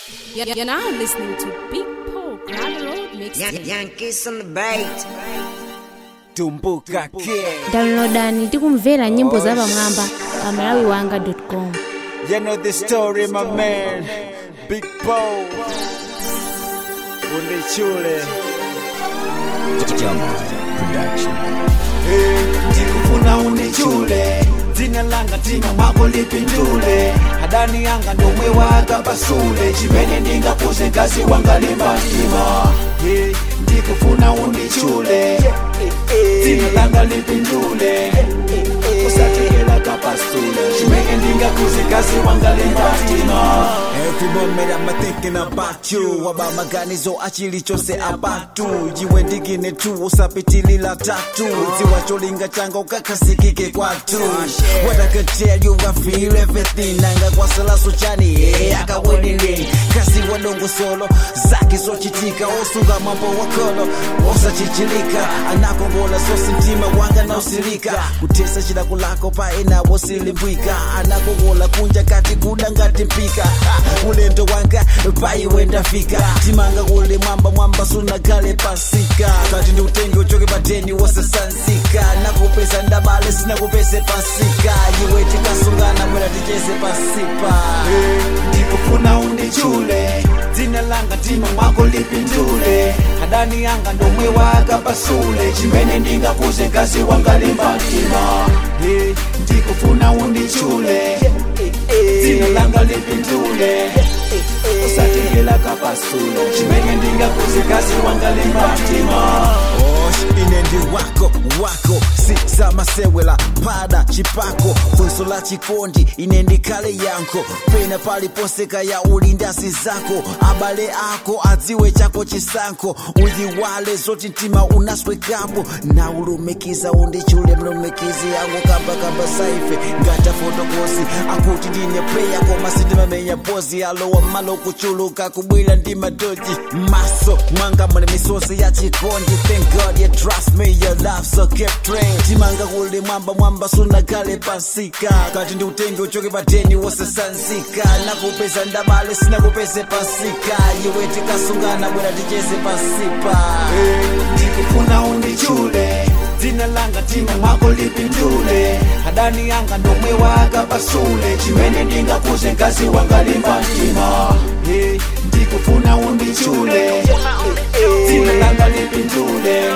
You're you're now listening to Big Paul Gravel Road Mix. Yan- Yankees on the bait. tumbuka ke downloadani tikumvera nyimbo za pamwamba pa malawi wanga com you know the story my man big bow undichule ndikufuna undichule dzina langa tima mwako lipindule hadani yanga ndomwe waka pasule chimene ndingakuze ngazi wanga limbatima Hey, ndikufuna undichule dzina langa lipindule usatekela kapasule chimene ndingakuze ngazi wanga limbatima Every moment I'm thinking about you About maganizo achili chose abatu Jiwe ndigine tu usapitilila tatu Ziwa cholinga changa ukakasikike kwatu What I can tell you I feel everything Nanga kwa salaso chani yeah, akawelele Kasi wadongo solo Zaki sochitika Osunga mambo wakolo Osachichilika Anakongola sosi mtima wanga na usilika Kutesa shida kulako paena wosilimbwika Anakongola kunja kati kuda ngati mpika Ha, ulendo wanga paiwe ndafika timanga kule mwamba mwamba sunagale pasika kati ndi utenge uchoke pateni wosasanzika nakupesa ndabale sinakupese pasika iwe tikasungana mwera ticheze pasipa ndikufuna undichule dzina langa tima mwako lipindule hadani yanga ndomwe waka pasule chimene ndingakuze ngazi wanga limbatima Hey, ndikufuna undichule dzina langa lipindule usatekela kapasule chimene ndingakuze ngazi wanga limbatima Osh, ine ndi wako wako si zamasewela pada chipako funso la chikondi ine ndikhale yanko pena paliposeka ya ulindasi zako abale ako adziwe chako chisankho uyiwale zoti mtima unaswekapo na ulumikiza undichule mlumikizi yangu kambakamba saife ngata fotokosi akuti ndine preya koma sindimamenya pozi alowa malo kuchuluka kubwila ndi madoji maso mwanga muli misozi ya chikondi thank god you trust me your love so keep train timanga kuli mwamba mwamba sunagale pasika kati ndi utenge uchoke pateni wosasanzika nakupeza ndabale sinakupeze pasika iwe tikasungana bwera ticheze pasipa ndikufuna undichule dzina langa tima mwako lipindule hadani yanga ndomwe waka pasule chimene ndingakuze ngazi wanga limbatima Hey, ndikufuna undichule dzina langa lipindule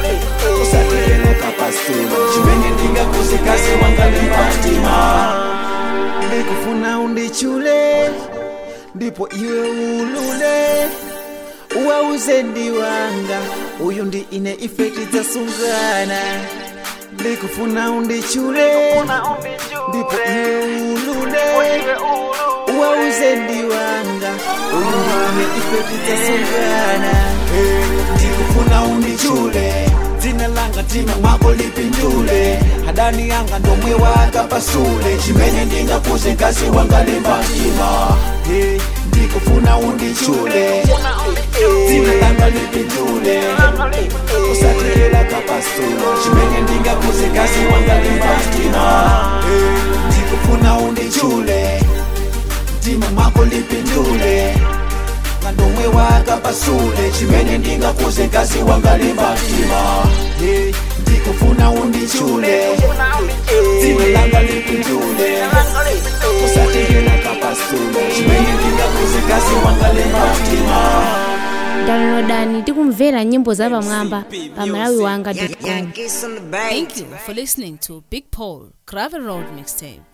usatekele kapasule chimene ndingakuze ngazi wanga limbatima ndikufuna undichule ndipo iwe ulule uwauze ndi wanga uyu ndi ine ife tidzasungana ndikufuna undichule ndipo iwe ulule uwauze ndi wanga uyu ndi ine ife tidzasungana ndikufuna undichule dzina langa tima mwako lipindule hadani yanga ndomwe waka pasule chimene ndingakuze ngazi wanga limbatima Hey, ndikufuna undichule dzina langa lipindule usatekela kapasule chimene ndingakuze ngazi wanga limbatima Hey, ndikufuna undichule mtima mwako lipindule ngandomwe waka pasule chimene ndingakuze ngazi wanga limbatima Hey, ndikufuna undichule dzina langa lipindule usatekela kapasule chimene ndingakuze ngazi wanga limbatima downloadani tikumvera nyimbo za pamwamba pa malawi wanga Yan- com Yankees on the bait. Thank you for listening to Big Paul Gravel Road Mixtape.